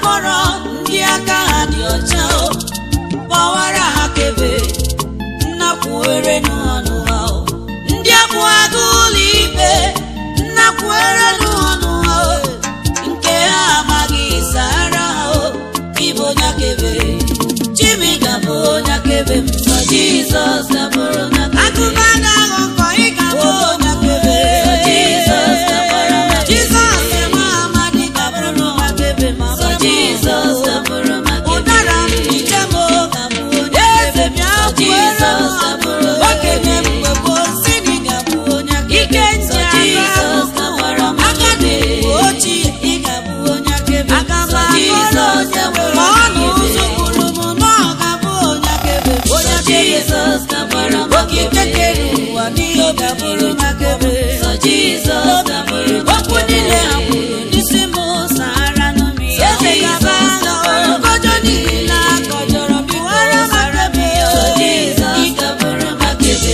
mkpọrọ ndị aka ha dị ọcha o gbawara ha kebe nnakwuere n'ọnụ ha o ndị abụ agụ ụlọ ikpe nnakwuere n'ọnụ ha o nke ha amaghị sara ha o ịbụ onye akebe chimi ga-abụ onye akebe m sọ jizọs ga-abụrụ onye akebe agụba na-aghọ nkọ ị ga-abụ onye akebe sọ jizọs ga-agbara m akaebe. jizọs nwa amadi ga-abụrụ onye akebe ma sọ jizọs ga-abụrụ m akaebe. ụdara m ije m ga-abụ onye eze bịa jizọs ga-abụrụ okenye mgbe gboo si na ị ga-abụ onye akebe ike nji jizọs ga-agbara m akaebe ochie ị ga-abụ onye akebe aga m jizọs ga-abụrụ ma ọ na ụzọ kwuru m na ọ ga-abụ onye akebe onye jizọs ga-agbara m okike kere ụwa n'ihe ọ ga-abụrụ m akebe sọ jizọs ga-abụrụ m okwu niile ha kwuru n'isi m sahara n'umi eze gaba agha nkọjọ niile akọjọrọ biwara m akebe sọ jizọs ga-abụrụ m akebe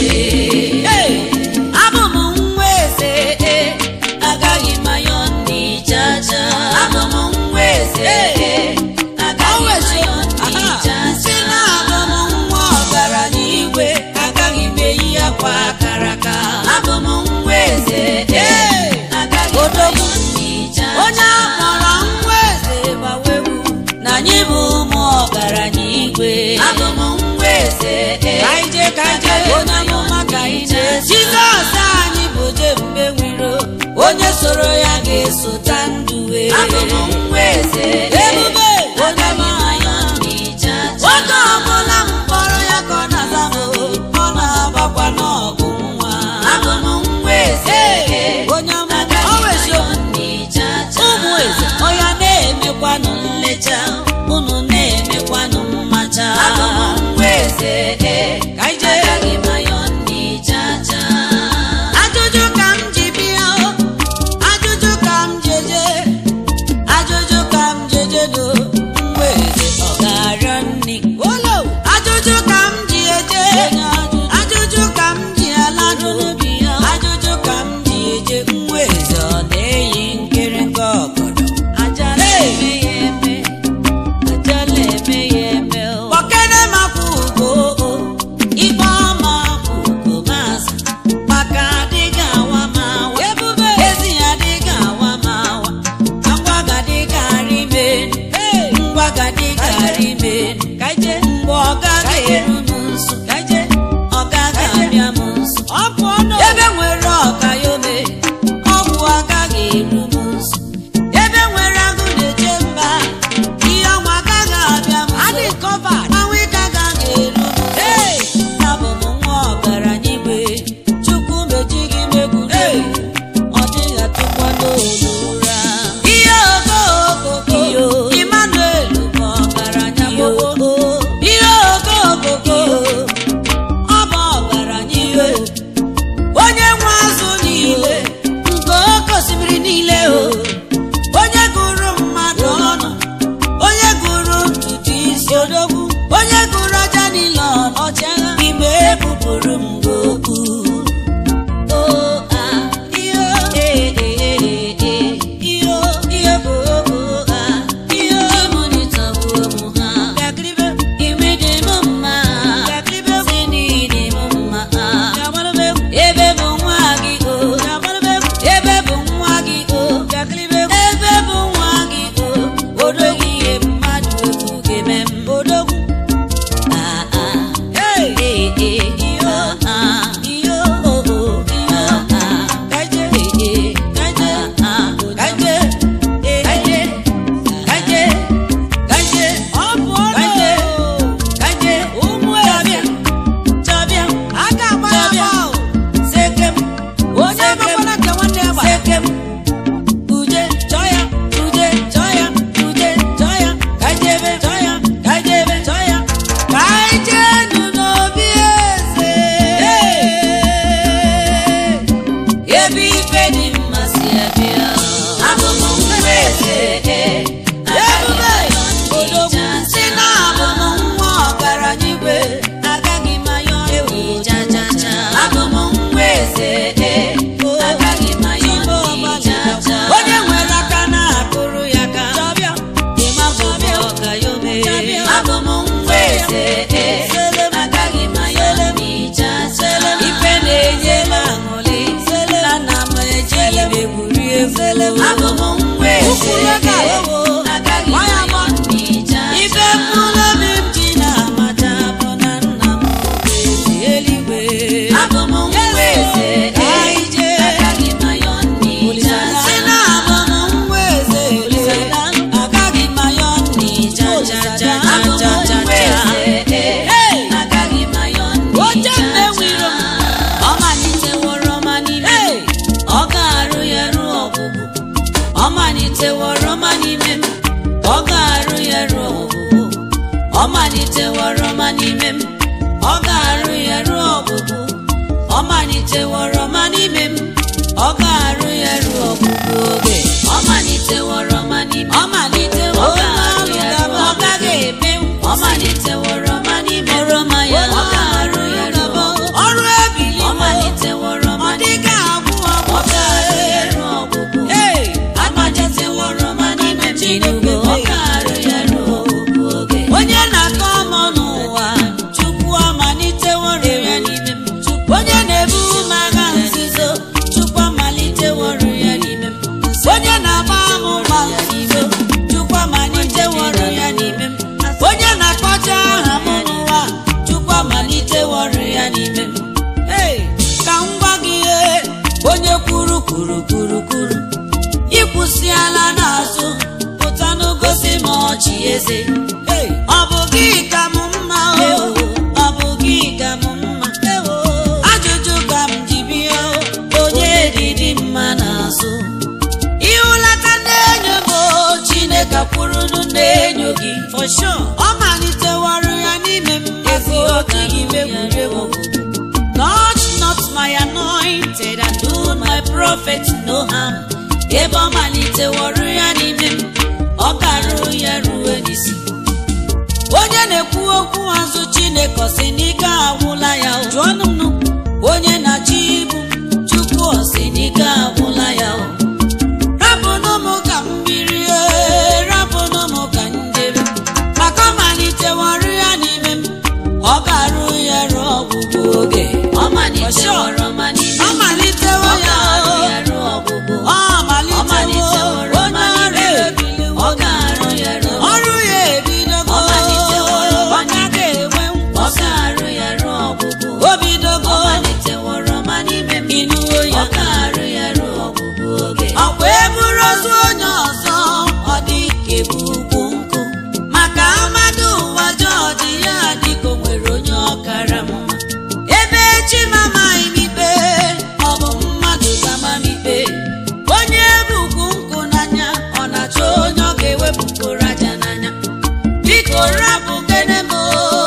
abụ m nwa eze e agaghị m ayọ ndị jaja abụ m nwa eze e agaghị m ayọ ndị jaja si na abụ m nwa ọgaranya igwe agaghị m eyi akwa akara aka abụ m nwa eze e agaghị m ayọ ndị jaja onye akpọrọ nwa eze bawewu na anyị bụ ụmụ ọgaranya igwe abụ m nwa eze e kaije kaije onye amụma kaije jizọs anyị bụ jebube nwiro onye soro ya ga-esota ndụ wee abụ m nwa eze ebube onye mahaya oge ọbụla m kpọrọ ya ka ọ na-aza m ọ na-agbakwa n'ọgụ nwa abụ m nwa eze onye amụma o weziokwu ụmụ eze ọya na-emekwanụ nlecha unu na-emekwanụ mmacha abụ m nwa eze ka ije ajụjụ ka m ji bịa o ajụjụ ka m jeje ajụjụ ka m jeje do nwa eze ọ ga-arịọ nri ajụjụ ka m ji eje ajụjụ ka m ji aladụ ajụjụ ka m ji eje nwa eze ọ na-eyi nkịrịnka ọgọdọ ajala eme ya eme ajala eme ya eme o kpọkene makwa ugo o ikpe ọma kwa ugo maazị maka adịghị awa m awa ebube ezi ya adịghị awa m awa ngwa gadịghị arị ime ngwa gadịghị arị ime mgbe ọ gaghị eru m nso ọ gaghị abịa m nso ebe nwere ọka ya ome ọgwụ agaghị eru m nso ebe nwere agụ na-eche mba ihe ọnwa agaghị abịa m nso anwụ ike agaghị eru m nso abụ m nwa ọgaranya igwe chukwu meji gị megburu ọ dịghị atụkwa n'olu ụra ihe okookoko Emmanuel bụ ọgaranya gbogbo ihe okookoko ọ bụ ọgaranya iwe onye nwe azụ niile nke oke osimiri niile o onye gụrụ mmadụ ọnụ onye gụrụ ntutu isi odogwu onye gụrụ aja niile ọnụ ọchịagha ime ebupụrụ m gị okwu O, ah, iyo, eh, eh, eh, eh, iyo, iyo bụ okwu, ah, iyo, ịmụnịta bụ ụmụ ha. Imi dị m mma, si n'ịdị m mma, ah. ebe bụ nwa gị o ebe bụ nwa gị o ebe bụ nwa gị o odogwu ihe mmadụ ekwu ga-eme m odogwu eze ee agaghị m ayọ n'ija ife na-enye m aṅụrị na nna m ejighị m egwuri egwu abụ m nwa eze ee agaghị m ayọ n'ija ife mkpụrụ obi m ji na-amaja bụ na nna m bụ eze eluigwe abụ m nwa eze ee agaghị m ayọ n'ija si na abụ m nwa eze agaghị m ayọ n'ija ja ja ja ja ja agaghị m ayọ n'ija ọ maliteworo ma n'ime m ọ ga-arụ ya ruo ọgwụgwụ ọ maliteworo ma n'ime m ọ ga-arụ ya ruo ọgwụgwụ ọ maliteworo ma n'ime m ọ ga-arụ ya ruo ọgwụgwụ ọ maliteworo ma n'ime m ọ ga-arụ ya ruo ọgwụgwụ oge ọ maliteworo ma n'ime ọ maliteworo ọ ga-arụ ya ruo ọ gaghị eme ọ maliteworo ma n'ime oroma ya ọ ga-arụ ya ruo ọrụ ebili ọ maliteworo ma n'ime ọ ga-arụ ya ruo ọgwụgwụ amaliteworo ma n'ime Tinubu ọ ga-arụ ya ruo ọgwụgwụ oge onye na-akọ ọmụ n'ụwa Chukwu amaliteworo ya n'ime m onye na-ebu m agha nzuzo Chukwu amaliteworo ya n'ime m onye na-agba m mma nzuzo Chukwu amaliteworo ya n'ime m onye na-akpọcha aha m n'ụwa Chukwu amaliteworo ya n'ime m Hey, ka m gwa gị ihe onye kwuru kwuru kwuru kwuru ịkwụsịala n'azụ pụta n'gosi m ọchị eze Hey, ọ bụ gị ka m mma o ọ bụ gị ka m mma ajụjụ ka m ji bịa o, onye dịdị mma n'azụ ịhụlata na-enyo m o, Chineke kwurunu na-enyo gị for sure ọ maliteworo ya n'ime m ezi otu gị megwuregwu Touch not my anointed and do my prophet no harm. Ebe ọ maliteworo ya n'ime m, ọ ga-arụ ya ruo n'isi. Onye na-ekwu okwu azụ Chineke ọ sị n'ike agwụla ya o. Jụọnụ m nụ. Onye na-achị ibu m, Chukwu ọ sị n'ike agwụla ya o. Rapụnụ m ka m birie, rapụnụ m ka m jebe. Maka ọ maliteworo ya n'ime m, ọ ga-arụ ya ruo ọgwụgwụ oge. Ọ maliteworo ma n'ime m, ọ malitewo ya o. Ọ malitewo onye ọrụ ebiliwo. Ọ ga-arụ ya ruo ọrụ ya ebidogo. Ọ malitewo ọ gaghị enwe nkwụsị. Ọ ga-arụ ya ruo ọgwụgwụ. O bidogo. Ọ maliteworo ma n'ime m, ịnụwo ya. Ọ ga-arụ ya ruo ọgwụgwụ oge. Ọkwa eburu ozu onye ọzọ, ọ dị ka ebu ugwu nkụ. Maka amadu ụwa Jọọji ya dịka o nwere onye ọkara mma. Ebe chi m amaghị m ikpe, ọ bụ mmadụ ga-ama m ikpe. Onye bukwu nkụ n'anya, ọ na-achọ onye ọ ga-ewepụgoro aja n'anya. Biko rapụ kene m o,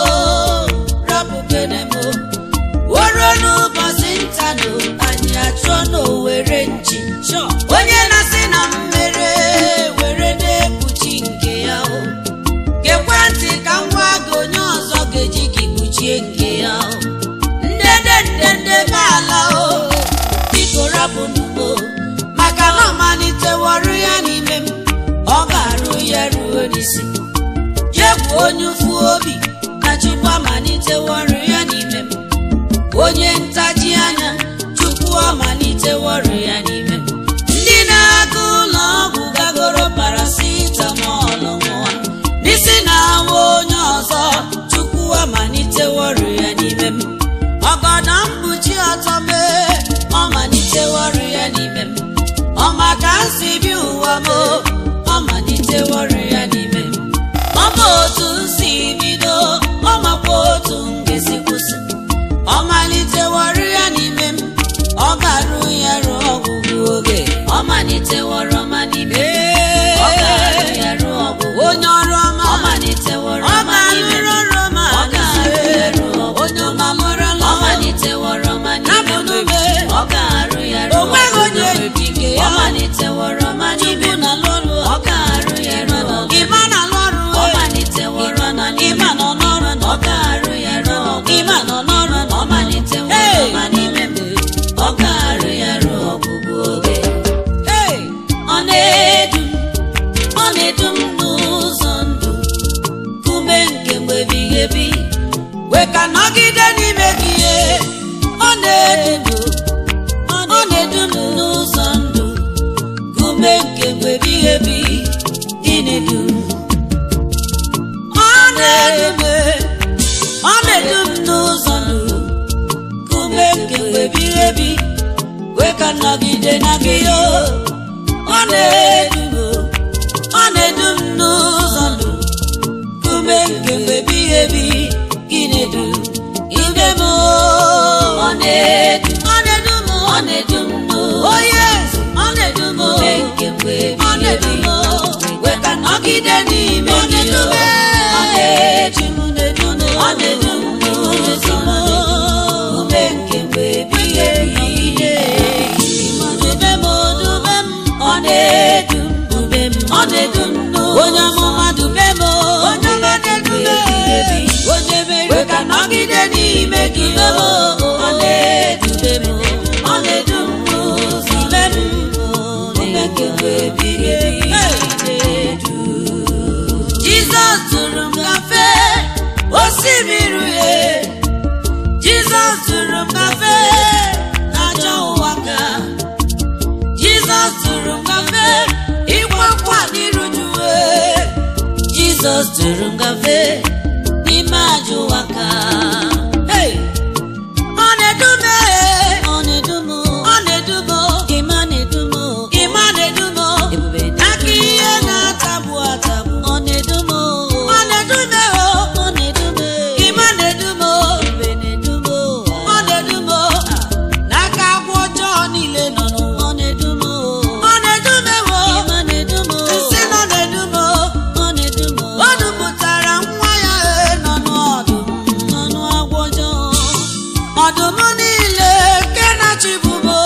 rapụ kene m o. Woro n'ụbọchị ntanụ, anyị achọ n'owere nchi. Onye na-asị na m mere, were na-ekpuchi nke ya o. Gekwa ntị ka m gwa gị onye ọzọ ga-eji gị kpuchie nke ya o. Ndede ndede be ala o, biko rapụ n'ugbo. Maka na ọ maliteworụ ya n'ime m, ọ ga-arụ ya ruo n'isi. Jegwu onye ụfụ obi, na Chukwu amaliteworụ ya n'ime m. Onye ntaji anya, Chukwu amaliteworụ ya n'ime m. Ndị na-aga ụlọ ọgwụ gagoro paracetamol nwa n'isi na-awa onye ọzọ Chukwu amaliteworụ ya n'ime m. Ọgọdọ mkpuchi ọtọ mee, ọ maliteworụ ya n'ime m. Ọ maka nsi bi ụwa m, ọ maliteworụ ya n'ime m. Ọ ma otu m si bido, ọ makwa otu m ga-esi kwụsị. Ọ maliteworụ ya n'ime m, ọ ga-arụ ya ruo ọgwụgwụ oge. Ọ maliteworo ma n'ime m, ọ ga-arụ ya ruo ọgwụgwụ. Onye ọrụ ọma, ọ maliteworo ma n'ime m, ọ ga-arụ ya ruo ọgwụgwụ. Onye ọma mụrụla, ọ maliteworo ma n'ime m, ọ ga-arụ ya ruo ọgwụgwụ. Ọ maliteworo ma n'ime m, ọ ga-arụ ya ruo ọgwụgwụ. Ọ maliteworo ma n'ime m, ọ ga-arụ ya ruo ọgwụgwụ. Ọ maliteworo ma n'ime m, ọ ga-arụ ya ruo ọgwụgwụ oge. Ọ na-edu m, ọ na-edu m n'ụzọ ndụ, kume nke mgbe ebighị ebi. wee ka nọgide n'ime gị ihe ọ na-edu m ọ na-edu m n'ụzọ ndụ kume nke mgbe ebighị ebi dị na-edu m. ọ na-edu m ọ na-edu m n'ụzọ ndụ kume nke mgbe ebighị ebi wee ka nọgide na gị o ọ na-edu m ọ na-edu m n'ụzọ ndụ kume nke mgbe ebighị ebi gị na-edu ime m ọ na-edu ọ na-edu m ọ na-edu m n'ụzọ oh yes ọ na-edu m kume nke mgbe ọ na-edu m wee ka nọgide n'ime gị o ọ na-edu m na-edu m ọ na-edu m n'ụzọ ndụ kume nke mgbe ebighị ebi dube m dube m ọ na-edu m dube m ọ na-edu m n'ụzọ onye amụma dube m onye ọma na-edube onye mere ka nọgide n'ime gị o ọ na-edube m ọ na-edu m n'ụzọ dube m dube nke mgbe ebighị ebi na-edu Jizọs tụrụ m kafe osimiri uhie Jizọs tụrụ m kafe n'ajọ ụwa ka Jizọs tụrụ m kafe ịgba nkwa n'iru juwe Jizọs tụrụ m kafe n'ime ajọ ụwa ka Hey! Ọ na-edu m ee, ọ na-edu m ọ na-edu m ịma na-edu m ịma na-edu m ebube aka ihe na-atagbu atagbu ọ na-edu m ọ na-edu m ee, ọ na-edu m ịma na-edu m ebube na-edu m ọ na-edu m n'aka agwọ ọjọọ niile nọ n'ụwa ọ na-edu m ọ na-edu m ewo ịma na-edu m nsị nọ na-edu m ọ na-edu m o dupụtara nwa ya ee, nọ n'ọdụm n'ọnụ agwọ ọjọọ ọdụm niile nke na-achịbụbo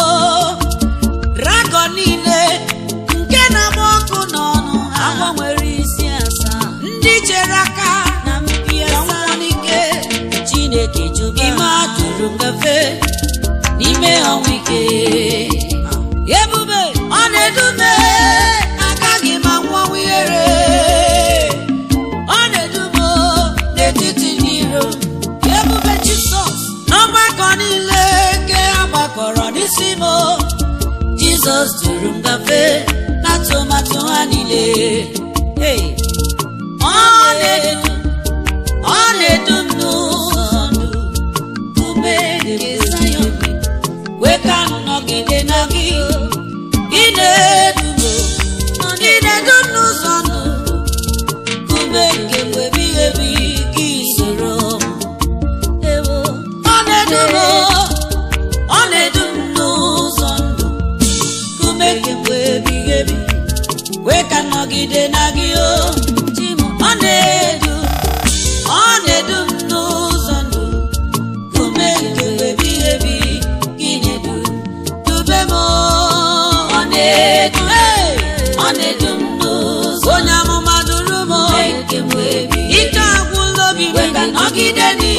dragọn niile nke na-agba ọkụ n'ọnụ ha agwọ nwere isi asaa ndị chere aka na mpi asaa n'ike chineke jụrụ ime atụrụ ngafe n'ime ọnwụ ike ebube ọ na-edume agaghị m anwanwu ihere ọ na-edumo n'etiti ndị iro ebube jisọs n'ọgbakọ niile nke a gbakọrọ n'isi m jizọs duru m gafe na atụmatụ ha niile Hey! ọ na-edu ọ na-edu m n'ụzọ ndụ ume nke Zayọn wee ka m nọgide na gị ị na-edu m ị na-edu m n'ụzọ ndụ ume nke mgbe ebighị ebi gị soro m Ewo, ọ na-edu m ọ na-edu m n'ụzọ ndụ ume nke mgbe ebighị ebi wee ka m nọgide na gị o Chi m, ọ na-edu ọ na-edu m n'ụzọ ndụ ume nke mgbe ebighị ebi gị na-edu dube m ọ na-edu hey! ọ na-edu m n'ụzọ onye amụma duru m ike agwụla obi m ka nọgide n'ihe